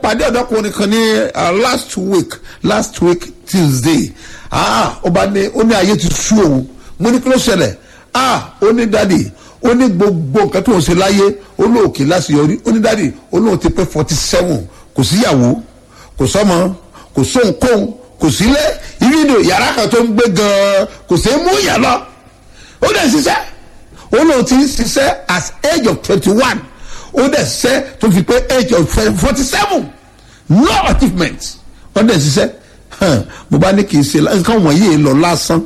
pàdé ọ̀dọ́kùnrin kan ní uh, last week last week tuesday ah ó bá ní ó ní ayé ti sú òun mo ní kí ló ṣẹlẹ̀ ah ó ní dádì ó ní gbogbo nǹkan tó ń ṣe láyé ó lóòkè láṣeyọrí ó ní dádì ó lóun ti pé forty seven kò síyàwó kò sọmọ kò sóhunkóhun kò sílẹ̀ ìrìnà yàrá kan tó ń gbé gan-an kò sí mú yàn lọ ó dẹ̀ ṣiṣẹ́ ó lóun ti ń ṣiṣẹ́ as age of twenty one ó dẹ̀ ṣiṣẹ́ tó fi pé age of forty seven no achievement ó dẹ̀ ṣiṣẹ́ hàn, mo bá ní kì í ṣe nǹkan wọ̀nyí lọ lásán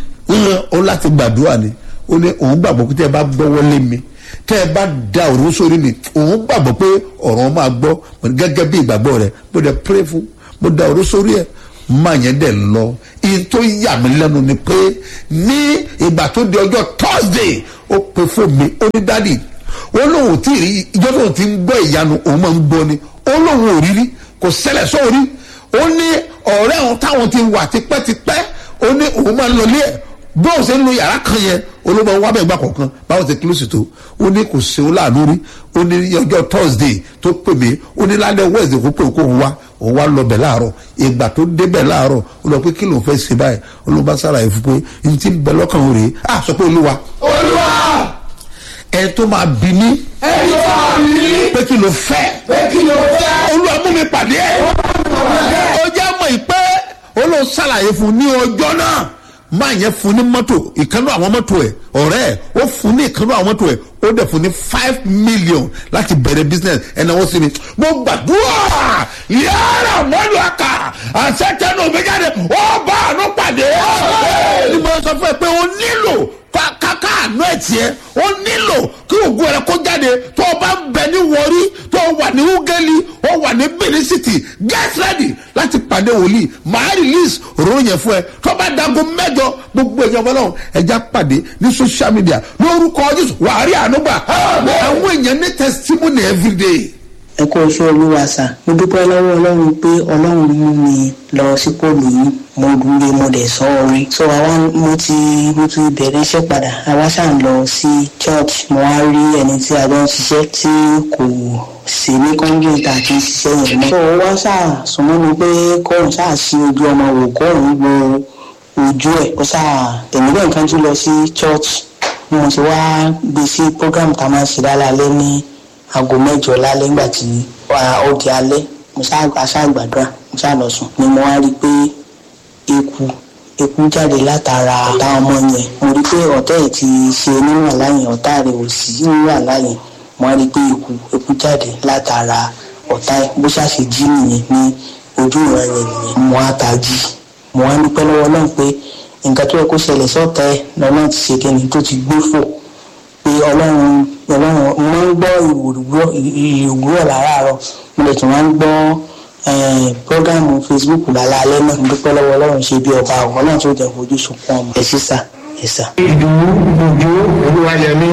ó láti gbàdúrà ni ó ní òun gbàgbọ́ pé tẹ́ ẹ bá gbọ́wọ́ lé mi tẹ́ ẹ bá da òru sórí mi òun gbàgbọ́ pé ọ̀rọ̀ máa gbọ́ gẹ́gẹ́ bí ìgbàgbọ́ rẹ̀ mo dẹ̀ pray fún mo da òru sórí ẹ̀ máa yẹn dẹ̀ lọ iye tó yà mí lẹ́nu ni pé ní ìgbà tó di ọjọ́ thursday ó pe fún mi ó ní dádì ó lóun ò tí ì rí ìjọ tóun ti ń gbọ́ ìyanu òun máa ń gbọ́ ni ó lóun ò rí rí kò ṣẹlẹ̀ sóorí ó ní ọ̀rẹ́ òun táwọn ti wà tipẹ́tipẹ́ ó ní òun máa ń lọ ilé ẹ̀ bí òun ṣe ń lo yàrá kan yẹn olóògbé wa bẹ̀ gbà kọ̀ọ̀kan báwọn ti kílósì tó ó ní kò ṣe ó láàánú rí ó ní ọjọ́ thursday tó pè mí ó ní lálẹ́ wednesday kó pè kó òun wá òun wá lọ bẹ̀ láàárọ̀ ìgbà tó dé bẹ̀ láàárọ̀ ó lọ pé kí lòun fẹ́ ṣe báyìí olóògbé sára ẹ̀ fún pé n ti bẹ lọ́kàn òun rèé à sọ pé olúwa olúwa ẹ tó máa bí ní ẹni tó wà ní pé kí ló fẹ́ pé kí ló fẹ́ olúwa mú mi pàdé ẹ̀ ó jẹ́ mọ̀ ìpẹ́ olóò ṣàlàyé fún ní ọjọ́ náà máa yẹn fún ní mọ́tò ìkànnì àwọn mọ́tò ẹ̀ ọ̀rẹ́ ẹ̀ ó fún ní ìkànnì àwọn mọ́tò ẹ̀ ó dẹ̀ fún ní five million láti bẹ̀rẹ̀ business ẹ̀nà wọ́n sí mi mo gbàdúrà yàrá mọ́lù àkà àṣetẹ́nu mi jáde ó bá àánú pàdé ni mo sọ fún ẹ pé o nílò kàkà àánú ẹ̀ tiẹ̀ ó nílò kí ògùn rẹ kó jáde tó o bá ń bẹ ní wọrí tó o wà ní ugeli ó wà ní benin city get ready láti pàdé wòlíì màá release òróró yẹn fún ẹ tó bá dago mẹjọ gbogbo èèyàn fọlọ́run ẹja pàdé ní social media lórúkọ jésù wàá rí àánú gbà àwọn èèyàn ní testimony everyday. ẹ kó oṣù olúwa sà mo dúpẹ́ lọ́wọ́ ọlọ́run pé ọlọ́run mú mi lọ sípò lóyún mo dúró mo dẹ̀ sọ orin so àwa mo ti mo ti bẹ̀rẹ̀ iṣẹ́ padà àwa ṣáà ń lọ sí church mo wá rí ẹni tí a jọ ń ṣiṣẹ́ tí kò sí ní kọ́ńgìntà àti ṣiṣẹ́ yẹn mọ́. so ó wá ṣáà súnmọ́ mi pé kóun ṣáà sí ojú ọmọ wò kóun wo ojú ẹ̀ ó ṣáà tẹ̀mí bẹ́ẹ̀ nǹkan tún lọ sí church bí mo ṣe wá gbé sí program tá a máa ń ṣe lálẹ́ ní aago mẹ́jọ lálẹ́ nígbà tí ó di alẹ́ mo ṣáàgbàdúrà mo ṣáà lọ sùn ni mo wá rí i pé eku eku jáde látara ọ̀tá ọmọ yẹn mo rí i pé ọ̀tá ẹ̀ ti ṣe nínú àláyìn ọ̀tá rẹ̀ ò sí nínú àláyìn mo wá rí i pé eku eku jáde látara ọ̀tá ẹ̀ bó ṣàṣe jí nìyẹn ní ojú ìran yẹn nìyẹn mo wá tají mo wá dúpẹ́ lọ́wọ́ náà pé nǹkan tó yẹ kó ṣẹlẹ̀ sọ́tà ẹ̀ lọ́nà ti ṣe kẹ́ni tó ti gbé fò pé ọlọ́run ọlọ́run mo máa ń gbọ́ ìwúrọ̀ láràárọ̀ mo lè tún máa ń gbọ́ prógámù facebook lálẹ́ náà dúpẹ́ lọ́wọ́ ọlọ́run ṣe bí ọba ọ̀hún náà tó jẹ́ fojú sunkún ọmọ ẹ̀ sísà ẹ̀ sà. ìdùnnú òjò olúwayẹmí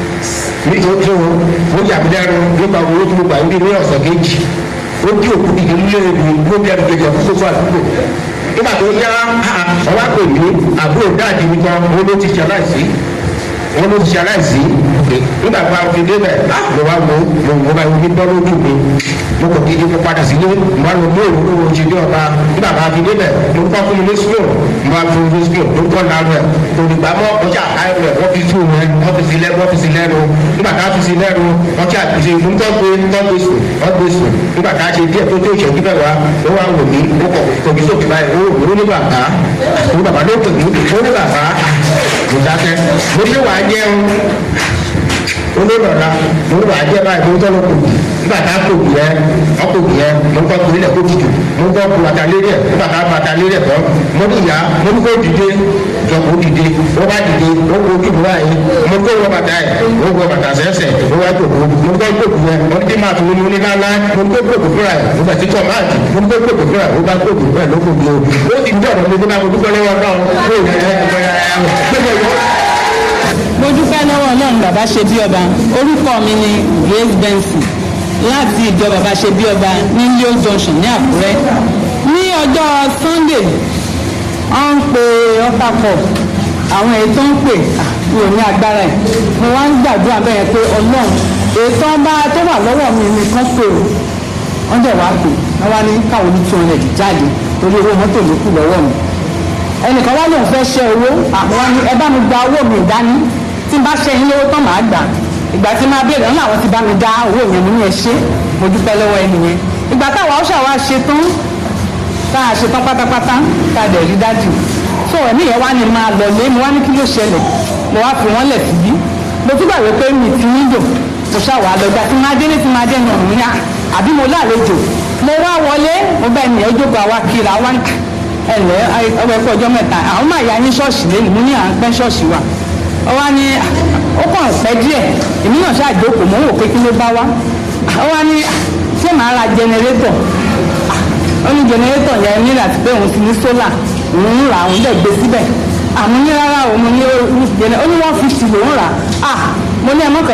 nítorí ó yàgbẹ́rù nípa owó tí mo gbà ń bí ní ọ̀sán kejì ó dí òkú dìde nílé ìlú ló bí ẹnu kejì ọ̀fun gbogbo àdúgbò nígbà tó yá ọwá pè mí àbúrò dáàdì mi kan owó ló ti ṣe aláìsí wọn ló ti ṣe aláìsí nígbà tó a fi débẹ̀ mo wá wo mo bá yọ ní bọ́ lójú mi mo kò kí mo padà sílé mo wá lọ mú òru lówó ṣe dé ọba nígbà tó a fi débẹ̀ mo kọ́ fún mi ní skill mo wá fún mi ní skill mo kọ́ náà rẹ̀ olùgbà mọ́ ọjà káyọ̀ rẹ̀ wọ́n fi tú rẹ̀ wọ́n fi sí lẹ́nu wọ́n fi sí lẹ́nu nígbà tá a fi sí lẹ́nu wọ́n ti àtúnṣe mo ń tọ́gbé tọ́gbé sùn tọ́gbé sùn nígbà tá a ṣe díẹ̀ tó tó ìṣẹ́jú bẹ́ẹ̀ wá ó wá wò mí ó kọ̀ kojú sókè báyìí ó wò ó ní bàbá ó ní bàbá ló pè mí ó ní bàbá mo dákẹ́ mo ní wàá jẹun olólọ́la mo ní wàá jẹ báyìí mo ń tọ́lọ́ kò nígbà tá a kò bì yẹn wọ́n kò bì yẹn mo ń kọ́ kiri lẹ̀ kó tutù mo ń kọ́ kó bàtà lérí ẹ̀ nígbà tá a bàtà lérí ẹ̀ tán mo ní ìyá mo ní kó dìde jọ kó dìde ó bá dìde ó kó ojú ìbúra yìí mo kó wọ bàtà ẹ̀ ó wọ bàtà sẹ́sẹ̀ ó wá jòkó mo ń kọ́ gbòkú yẹn mo ní kí máa tún ní lálá mo ní kó gbòkú fúra ẹ̀ mo bẹ̀ tí tọ́ máa dì mo ní kó gbòkú fúra ẹ̀ ó bá gbòkú fúra ẹ̀ ló gbòkú o ó ti dọ̀rọ̀ mi nígbà mo dúpẹ́ lọ́wọ́ náà ó yẹ mo dúpẹ́ lọ́wọ́ ọlọ́run bàbá ṣe bí ọba orúkọ mi ni grace benson láti ìjọ bàbá ṣe bí ọba ní leo junction ní àkúrẹ́ ní ọjọ́ sunday wọ́n ń pe ọ́pàpọ̀ àwọn èyí tó ń pè mi ò ní agbára ẹ̀ mo wá ń gbàdúrà bẹ́ẹ̀ pé ọlọ́run èyí tó ń bá tó wà lọ́wọ́ mi nìkan pè ó wọ́n dẹ̀ wá pè wọ́n wá ní káwọn ní two hundred jáde torí owó mọ́tò ló kù lọ́wọ́ mi ẹnìkan wá lóun fẹ́ ṣe owó àwọn wá ní ẹ bá mi gba owó mi dání tí n bá ṣe yín lówó tán màá gbà ìgbà tí máa béèrè ńlá àwọn ti bá mi dá owó yẹn mo ní ẹ ṣe mo dúpẹ́ lọ́wọ́ ẹni yẹn ìgbà táwa ó ṣàwá ṣe tán tá a ṣe tán pátápátá tá a dẹ̀ rí dájú so ẹ̀mí yẹn wá ní máa lọ lé mo wá ní kí ló ṣẹlẹ̀ mo wá fi wọ́n lẹ̀ síbí mo tún gbàgbé pé mi ti nílò mo ṣàwà lọ́gbà tí máa délé tí máa dẹ́nu ọ̀run yá àbí mo lálejò mo wá wọlé mo bá ẹnìyẹn jókòó àwa kiri àwa ẹ̀lẹ́ ọgbẹ́ pé ọjọ́ mẹ́ta àwọn máa ya ní ṣọ́ọ̀ṣì lẹ́nu mo ní à ń pẹ́ ṣọ́ọ̀ṣì wa ọwọ́ ni ó kàn pẹ́ díẹ̀ èmi náà ṣàjókòó mo ń wò pé kí ló bá wá ọwọ́ ni ṣé màá ra jẹnẹrétọ̀ ó ní jẹnẹrétọ̀ yẹn ní láti pé òun ti ní sólà òun ń rà òun dẹ̀ gbé síbẹ̀ àmọ́ ní rárá òun ní ó ní one fifty lòún rà á mo ní ẹ mọ́kàn.